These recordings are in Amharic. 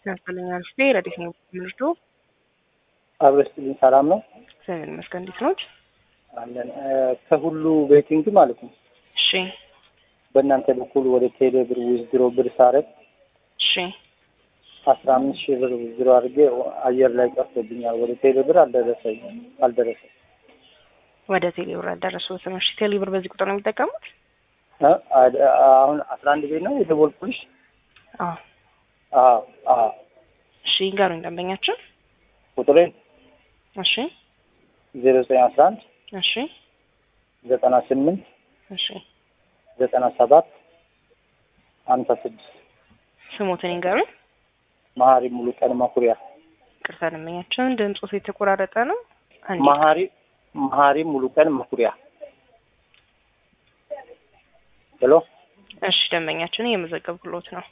ያስፈልኛል ስ ረዲት ነው ምርዶ አብረስትልኝ ሰላም ነው እግዚአብሔር ይመስገን። እንዴት ኖት? አለን ከሁሉ ቤቲንግ ማለት ነው። እሺ በእናንተ በኩል ወደ ቴሌ ብር ዊዝድሮ ብር ሳረግ እሺ አስራ አምስት ሺህ ብር ዊዝድሮ አድርጌ አየር ላይ ቀርቶብኛል። ወደ ቴሌ ብር አልደረሰኝ አልደረሰኝ ወደ ቴሌ ብር አልደረሱትም። እሺ ቴሌ ብር በዚህ ቁጥር ነው የሚጠቀሙት? እ አሁን አስራ አንድ ቤት ነው የደወልኩልሽ። አዎ አዎ አዎ እሺ ይንገሩኝ ደንበኛችን። ቁጥሬን እሺ ዜሮ ዘጠኝ አስራ አንድ እሺ ዘጠና ስምንት እሺ ዘጠና ሰባት ሀምሳ ስድስት ስሞትን ይንገሩኝ። መሀሪ ሙሉ ቀን መኩሪያ ቅርታ ደንበኛችን ድምፆት የተቆራረጠ ነው። አንዴ መሀሪ መሀሪ ሙሉ ቀን መኩሪያ ሄሎ እሺ ደንበኛችን እየመዘገብኩሎት ነው።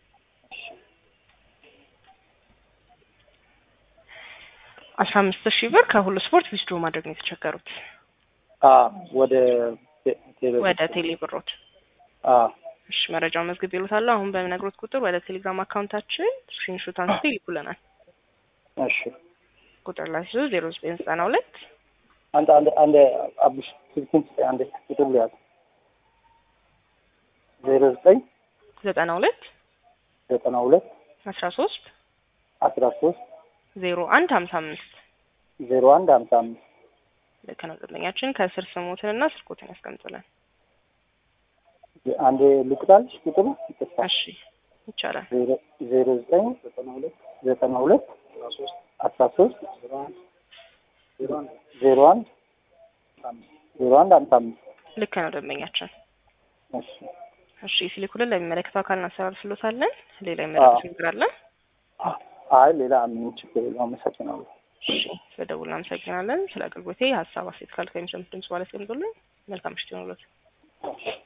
አስራ አምስት ሺህ ብር ከሁሉ ስፖርት ዊዝድሮ ማድረግ ነው የተቸገሩት አ ወደ ቴ- ቴሌ ወደ ቴሌ ብሮት። አ እሺ መረጃውን መዝግብ ይሉታል። አሁን በሚነግሮት ቁጥር ወደ ቴሌግራም አካውንታችን ስክሪንሾት አንስቶ ይልኩልናል። እሺ ቁጥር ላይ ሲዞ ዜሮ ዘጠኝ ዘጠና ሁለት አንድ አንድ አንድ አቡሽ ስልኩን ስጠኝ አንድ ቁጥር ሊያዝ ዜሮ ዘጠኝ ዘጠና ሁለት ዘጠና ሁለት አስራ ሶስት አስራ ሶስት ዜሮ አንድ ሀምሳ አምስት ዜሮ አንድ ሀምሳ አምስት ልክ ነው። ደንበኛችን ከስር ስሞትንና ስልኮትን ያስቀምጡልን። አንድ ልቁጣልሽ ቁጥሩ ይቅርታ እሺ ይቻላል። ዜሮ ዜሮ ዘጠኝ ዘጠና ሁለት ዘጠና ሁለት አስራ ሶስት ዜሮ አንድ ዜሮ አንድ ሀምሳ አምስት ልክ ነው ደንበኛችን። እሺ እሺ ሲልኩልን ለሚመለከተው አካል እናስተላልፍሎታለን። ሌላ የመለከት ነገር አለ? አይ ሌላ ምንም ችግር የለውም። አመሰግናለሁ። እሺ ስለደውል እናመሰግናለን። ስለ አገልግሎቴ ሀሳብ አስተያየት ካለ ከሚሰሙት ድምጽ በኋላ ያስቀምጡልን። መልካም ምሽት ይሁንልዎት።